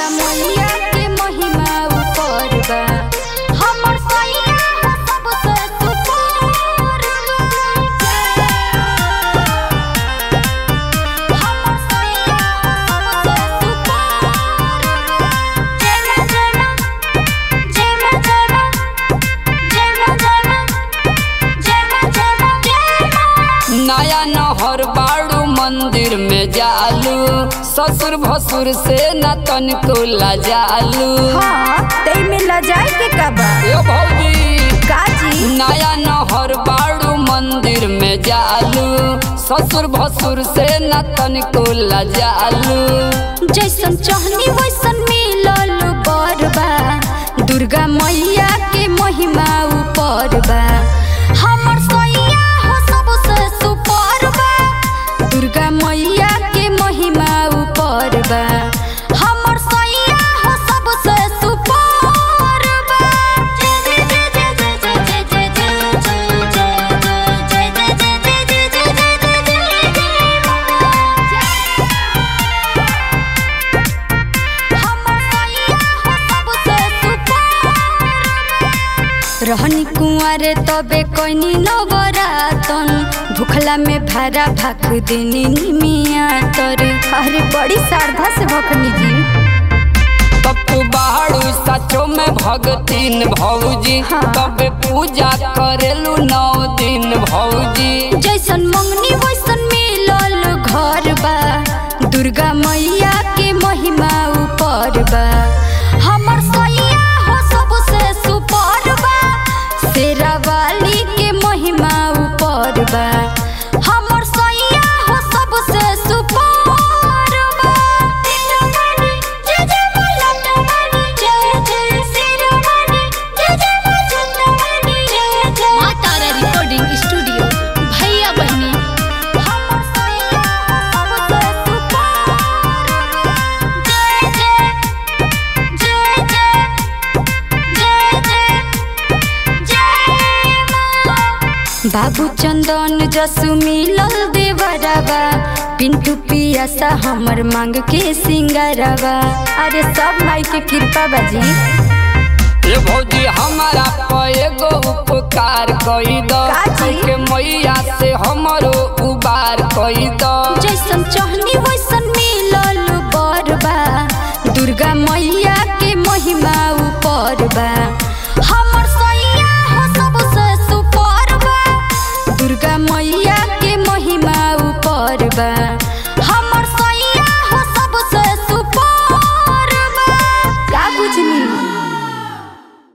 मैया के महिमा ऊपर बा हमर सैया हो सबसे सुपर बा हमर सैया हो सबसे सुपर बा जय मां जय मां जय मां जय मां जय मां जय मां जय मां जय मां जय मां नया नहर बाड़ू मंदिर में जालू ससुर भसुर से न तनिको लजालू हाँ तई में लजाए के का बा ए भौजी काजी नया नहर बाड़ू मंदिर में जालू ससुर भसुर से न तनिको लजालू जैसन चाहनी वैसन मिलल बरबा दुर्गा मैया के महिमा ऊपर बा हमर सैया हो सबसे सुपर बा दुर्गा मैया के महिमा ऊपर बा हमर सैया हो सबसे सुपर बा जय जय जय जय जय जय जय जय जय जय जय जय जय जय जय जय जय जय हमर सैया हो सबसे सुपर रहनी कुंवारे तबे कोइनी नवरातन भूखला में भारा भाक देनी निमिया तर अरे बड़ी श्रद्धा से भखनी जी तब बाड़ू सचो में भगतीन भौजी हाँ। तबे पूजा करेलू नौ दिन भौजी जैसन मंगनी वैसन मिलल घर बा दुर्गा मैया के महिमा ऊपर बा हमर सैया हो सबसे सुपर बा शेरा वाली के महिमा ऊपर बा हमर सैया हो सबसे सुपर बा शेरावाली, जय जय मलटवाली, जय जय शेरावाली, जय जय मलटवाली, जय जय माँ तारा रिकॉर्डिंग स्टूडियो भैया बहनी हमर सैया हो सबसे सुपर जय जय जय जय जय जय जय मां बाबू चंदन जसु मिलल देवरबा पिंटू पियासा हमर मांग के सिंगारबा अरे सब माई के कृपा बाजी ए भौजी हमारा पे एगो उपकार कई दो काजी? के मैया से हमरो उबार कई दो जैसन चाहनी वैसन मिलल बरबा दुर्गा मैया के महिमा ऊपर बा हमर सैया हो सबसे सुपर बा दुर्गा मैया के महिमा ऊपर बा